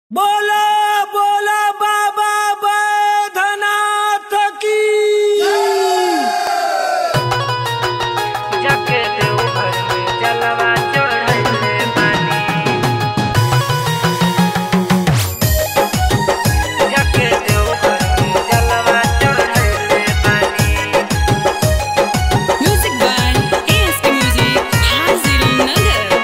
बोला बोला बाबा बैधनाथ की जाके देवघर में जलवा चढ़ले बानी जाके देवघर में जलवा चढ़ले बानी Music by ASK Music, Hazir Nagar.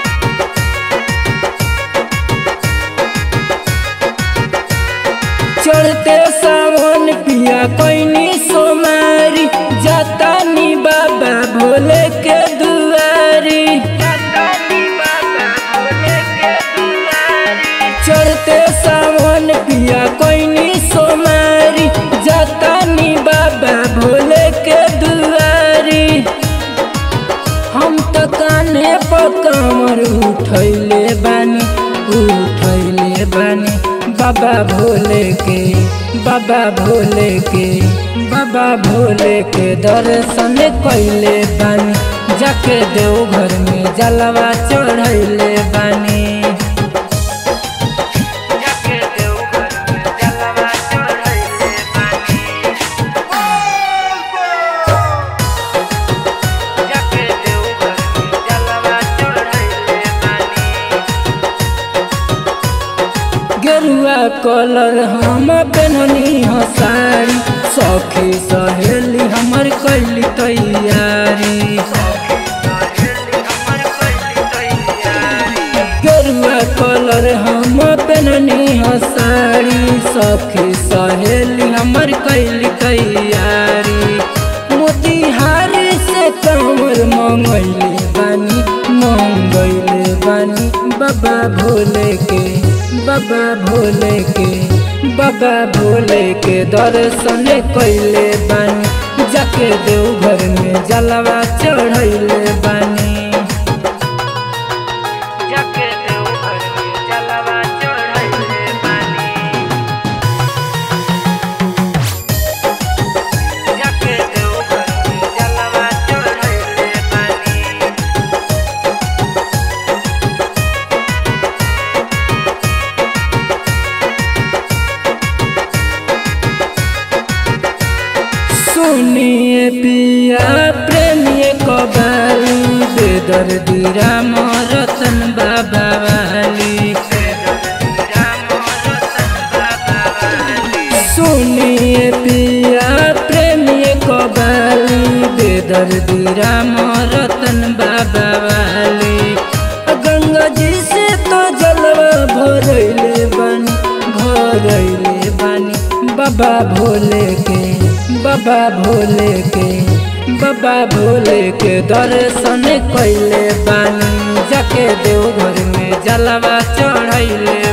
चढ़ते सावन पिया कोइनी सोमारी जाता नी बाबा भोले के दुआरी जातानी बाबा भोले के दुआरी चढ़ते सावन पिया कोइनी सोमारी जाता नी बाबा भोले के दुआरी हम तो काने पर कमर उठैले बानी उठैले बानी बाबा भोले के बाबा भोले के बाबा भोले के दर्शन कैले बानी जाके देवघर में जलवा चढ़ैले बानी जाके देवघर में जलवा चढ़ले बानी जाके देवघर में जलवा चढ़ले बानी गेरुआ कलर हम पेननी हसारी सखी सहेली हमर कैली तैयारी गेरुआ कलर हम पेननी हसारी सखी सहेली हमर कैली तैयारी मोतिहारी से कमर मंगैले बानी मंगैले बानी बाबा भोले के बाबा भोले के बाबा भोले के दर्शन कैले बानी जाके देवघर में जलवा चढ़ैले बानी जाके देवघर में जलवा चढ़ले बानी जाके देवघर में जलवा चढ़ले बानी सुनिए पिया प्रेमिए कबाली बेदर्दी राम रतन बाबा वाली सुनिए पिया प्रेमिए कबाली बेदर्दी राम रतन बाबा वाली गंगा जी से तो जलवा भरैले बानी भरैले बानी बाबा भोले के बाबा भोले के बाबा भोले के दर्शन कैले बानी जाके देवघर में जलवा चढ़ैले